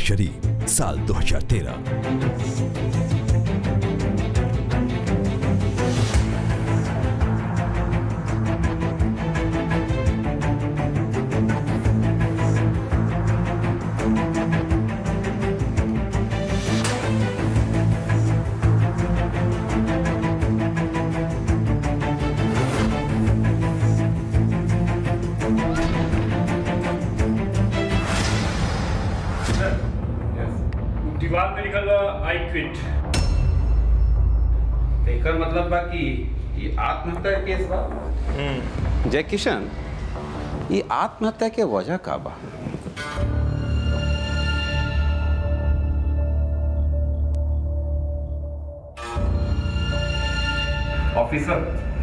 शरीफ साल 2013 दीवार पे लिखल बा आई क्विट एकर मतलब बा कि ये आत्महत्या के केस बा जय किशन ये आत्महत्या के वजह का बा ऑफिसर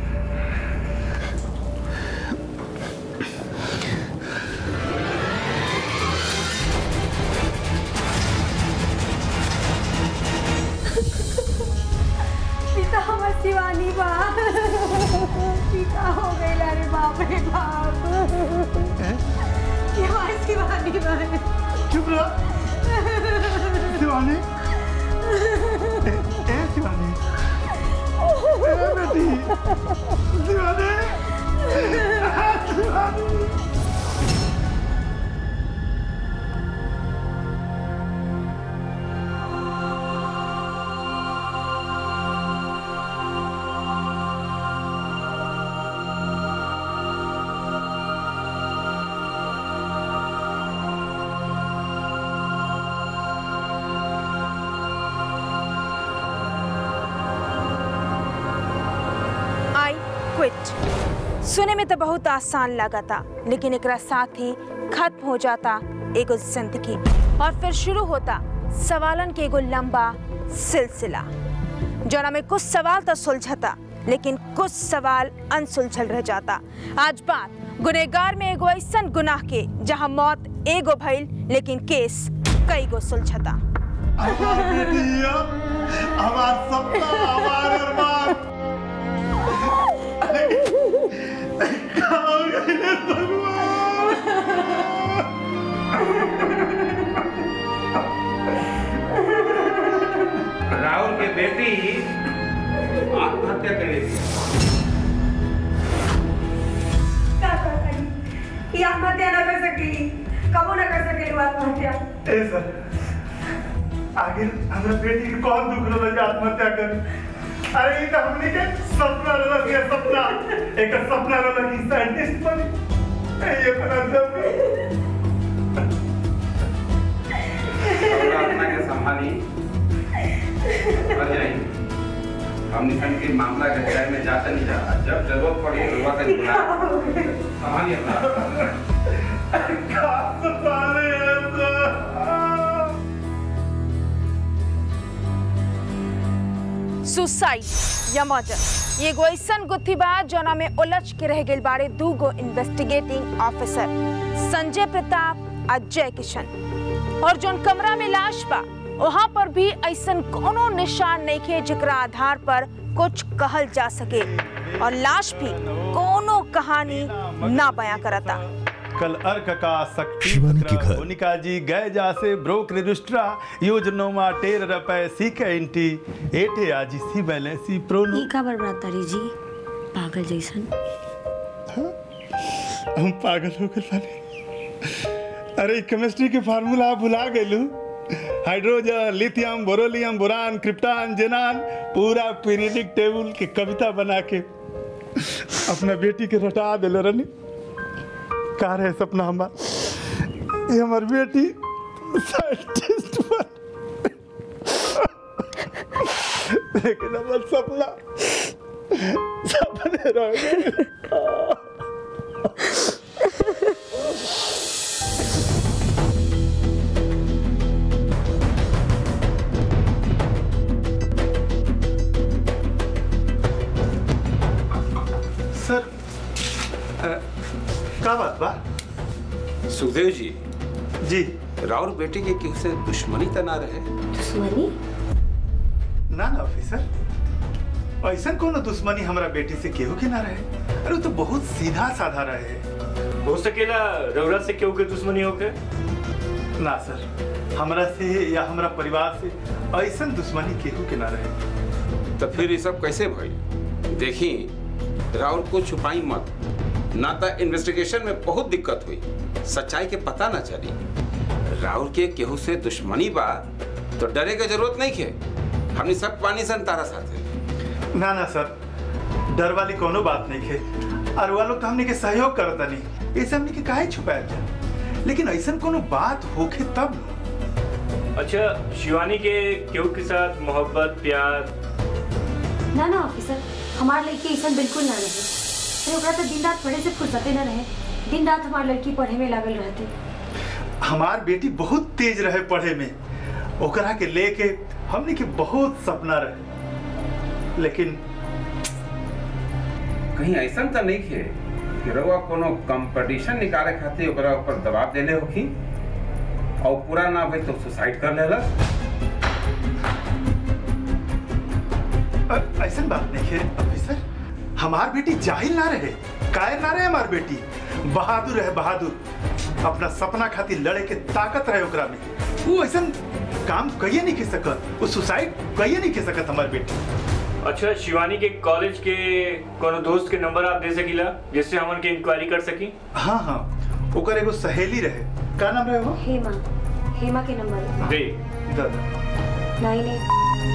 पिता हमर शिवानी बा पिता हो गई रे बाप रे बाप ये हमारी शिवानी बा चुप रहो शिवानी ए, ए शिवानी ए बेटी शिवानी शिवानी आई क्विट सुने में तो बहुत आसान लगा था लेकिन एकरा साथ ही खत्म हो जाता एगो जिंदगी और फिर शुरू होता सवालन के एगो लंबा सिलसिला जोना में कुछ सवाल तो सुलझता लेकिन कुछ सवाल अनसुलझल रह जाता आज बात गुनेगार में एगो ऐसन गुनाह के जहां मौत एगो भइल लेकिन केस कई गो सुलझता हमार बेटी हमार सपना हमार अरमान कहाँ गए भगवान राहुल के बेटी आत्महत्या कर ली का कर सकी ये आत्महत्या न कर सकी कबो न कर सके आत्महत्या ए सर आखिर हमरा बेटी के कौन दुख रहल जे आत्महत्या कर अरे ये तो हमने के सपना रहल के सपना एक सपना रहल कि साइंटिस्ट बने ए, ये अपना जब थोड़ा अपना के संभाली और जाई हम निकल के मामला के गहराई में जाता नहीं जा रहा जब जरूरत पड़ी तो हुआ कर बुला संभालिए अपना का सतारे ऐसा सुसाइड या मर्डर ये एगो ऐसन गुत्थी बा जोना में उलझ के रह गइल बारे दू गो इन्वेस्टिगेटिंग ऑफिसर संजय प्रताप और जय किशन और जोन कमरा में लाश बा वहां पर भी ऐसन कोनो निशान नहीं खे जेकरा आधार पर कुछ कहल जा सके और लाश भी कोनो कहानी ना बयां करता कल अर्क का शक्ति शिवानी के पत्र, घर। मोनिका जी गए जा से ब्रोक रजिस्ट्रा योजनोमा टेर रुपए सी के इंटी एटे आजी सी बैलेंसी प्रोनो ई का बड़बड़ाता री जी पागल जैसन हम पागल हो गए बानी अरे केमिस्ट्री के फार्मूला भुला गइलू hydrogen lithium borolium boron krypton xenon पूरा पीरियडिक टेबल के कविता बना के अपना बेटी के रटा दिले रहनी का रहे सपना हमार ये हमार बेटी साइंटिस्ट बन लेकिन हमार सपना सपने रह गए सर अ, का बात बा सुखदेव जी जी राउर बेटी के केहू से दुश्मनी त ना रहे दुश्मनी ना ना ऑफिसर ऐसा कोनो दुश्मनी हमारा बेटी से केहू के ना रहे अरे वो तो बहुत सीधा साधा रहे हो सकेला रउरा से केहू के दुश्मनी होके ना सर हमरा से या हमरा परिवार से ऐसन दुश्मनी केहू के ना रहे तो फिर ये सब कैसे भई देखी राहुल को छुपाई मत ना तो इन्वेस्टिगेशन में बहुत दिक्कत हुई सच्चाई के पता ना चली राहुल के केहू से दुश्मनी बा तो डरे के जरूरत नहीं है हमने सब पानी सन तारा साथे ना ना सर डर वाली कोनो बात नहीं है और वो लोग तो हमने के सहयोग करता नहीं ऐसे हमने के काहे छुपाया जा लेकिन ऐसन कोनो बात होके तब न। अच्छा शिवानी के केहू के साथ मोहब्बत प्यार ना ना ऑफिसर हमार लड़की ऐसा बिल्कुल ना रहे अरे ओकरा तो दिन रात पढ़े से फुर्सते ना रहे दिन रात हमार लड़की पढ़े में लागल रहती हमार बेटी बहुत तेज रहे पढ़े में ओकरा के लेके हमने के बहुत सपना रहे लेकिन कहीं ऐसा तो नहीं है कि रउआ कोनो कंपटीशन निकाले खातिर ओकरा ऊपर दबाव देले होखी और पूरा ना भई तो सुसाइड कर लेलस अ- ऐसन बात नहीं है ऑफिसर हमार बेटी जाहिल ना रहे कायर ना रहे हमार बेटी बहादुर है बहादुर अपना सपना खातिर लड़े के ताकत रहे ओकरा में वो ऐसन काम कहिए नहीं कर सकत वो सुसाइड कहिए नहीं कर सकत हमार बेटी अच्छा शिवानी के कॉलेज के कोनो दोस्त के नंबर आप दे सकीला जिससे हमन के इंक्वायरी कर सकी हाँ हाँ ओकर एगो सहेली रहे का नाम रहे वो हेमा हेमा के नंबर दे दादा नाइन एट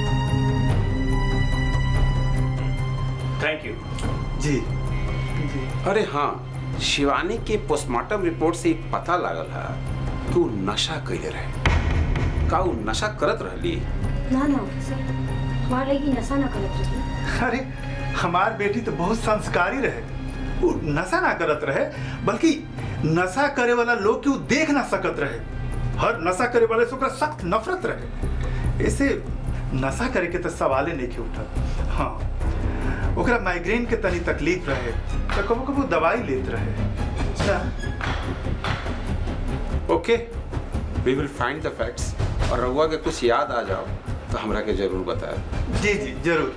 थैंक यू जी जी अरे हाँ शिवानी के पोस्टमार्टम रिपोर्ट से एक पता लागल है कि वो नशा कैले रहे का वो नशा करत रहली ना ना ऑफिसर हमार लड़की नशा ना करत रही अरे हमार बेटी तो बहुत संस्कारी रहे वो नशा ना करत रहे बल्कि नशा करे वाला लोग के वो देख ना सकत रहे हर नशा करे वाले से ओकरा सख्त नफरत रहे ऐसे नशा करे के तो सवाले नहीं के उठा हाँ ओकरा माइग्रेन के तनी तकलीफ रहे तो कबो कबो दवाई लेत रहे अच्छा ओके वी विल फाइंड द फैक्ट्स और रउआ के कुछ याद आ जाओ तो हमरा के जरूर बताए जी जी जरूर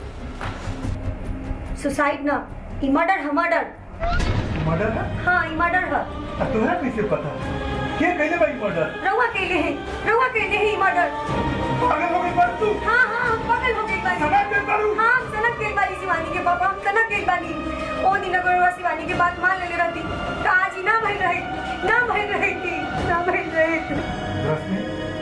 सुसाइड ना ई मर्डर है मर्डर मर्डर है हाँ ई मर्डर है तुम्हारा कैसे पता क्या कहले भाई मर्डर रउआ कहले हैं रउआ कहले हैं ई मर्डर अगर हो गई बात तू हाँ हाँ हम पकड़ हो गई बानी सनक के करू हाँ हम सनक गेल बानी शिवानी के पापा हम सनक गेल बानी ओ दिन अगर रउआ शिवानी के बात मान लेले रहती तो आज ही ना भइल रही ना भइल रही थी ना भइल रही रश्मि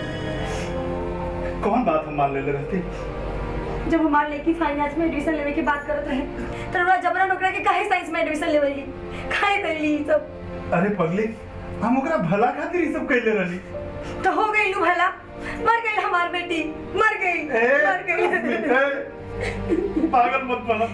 कौन बात हम मान ले रहते जब हमार लड़की फाइनेंस में एडमिशन लेवे की बात करत रहे तो रउआ जबरन ओकरा के काहे साइंस में एडमिशन लेवली काहे करली ई सब अरे पगली हम ओकरा भला खातिर ई सब कैले रहली तो हो गई लू भला मर गई हमार बेटी मर गई ए मर रश्मि, गई ए, पागल मत बना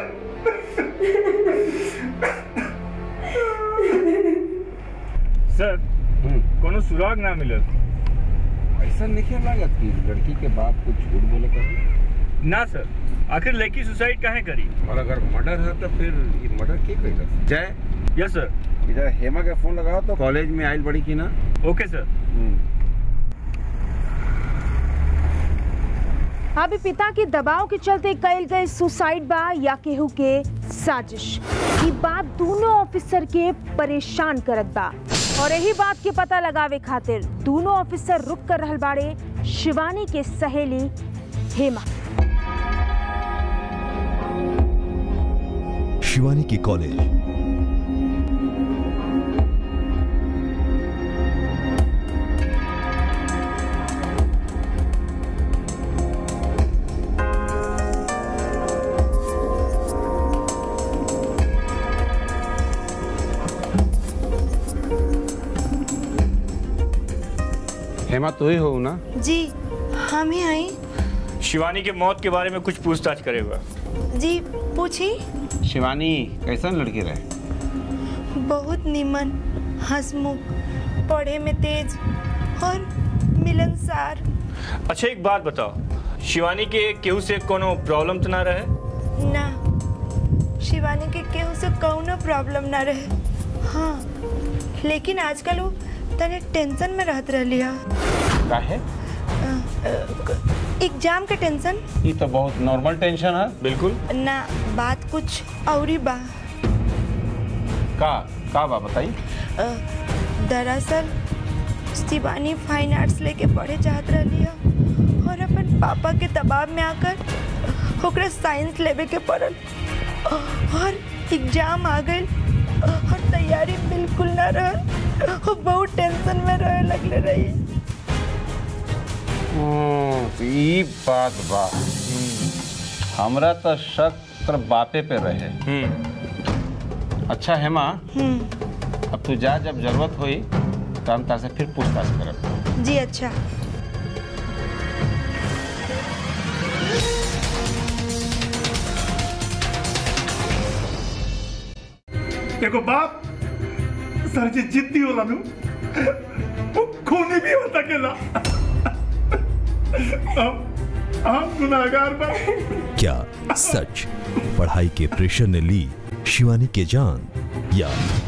सर कोनो सुराग ना मिलल ऐसा नहीं लागत कि लड़की के बाप कुछ झूठ बोले कर ना सर आखिर लड़की सुसाइड काहे करी और अगर मर्डर है तो फिर ये मर्डर के कैलस जय यस सर इधर हेमा के फोन लगाओ तो कॉलेज में आइल बड़ी की ना ओके सर अभी पिता के दबाव के चलते कईल गए सुसाइड बा या केहू के साजिश ई बात दोनों ऑफिसर के परेशान करत बा और यही बात के पता लगावे खातिर दोनों ऑफिसर रुक कर रहल बाड़े शिवानी के सहेली हेमा शिवानी की कॉलेज हेमा तो ही हो ना जी हम ही आई शिवानी के मौत के बारे में कुछ पूछताछ करेगा जी पूछी शिवानी कैसन लड़की रहे बहुत निमन हंसमुख पढ़े में तेज और मिलनसार अच्छा एक बात बताओ शिवानी के केहू से कोनो प्रॉब्लम तो ना रहे ना शिवानी के केहू से कौनो प्रॉब्लम ना रहे हाँ लेकिन आजकल वो तने टेंशन में रहत रहली है काहे एग्जाम के टेंशन ये तो बहुत नॉर्मल टेंशन है बिल्कुल ना बात कुछ और ही बा का का बा बताई अ, दरअसल शिवानी फाइन आर्ट्स लेके पढ़े चाहत रही है और अपन पापा के दबाव में आकर ओकरा साइंस लेवे के पड़ल और एग्जाम आ गई और तैयारी बिल्कुल ना रहल और बहुत टेंशन में रहे लगले रही हम्म, तो ई बात बा हमरा तो शक कर बापे पे रहे अच्छा हेमा अब तू जा जब जरूरत होई तो हम तार से फिर पूछताछ करब जी अच्छा एगो बाप सर जी जिद्दी होला नु वो खूनी भी हो सकेला हम हम गुनाहगार बा क्या सच पढ़ाई के प्रेशर ने ली शिवानी के जान या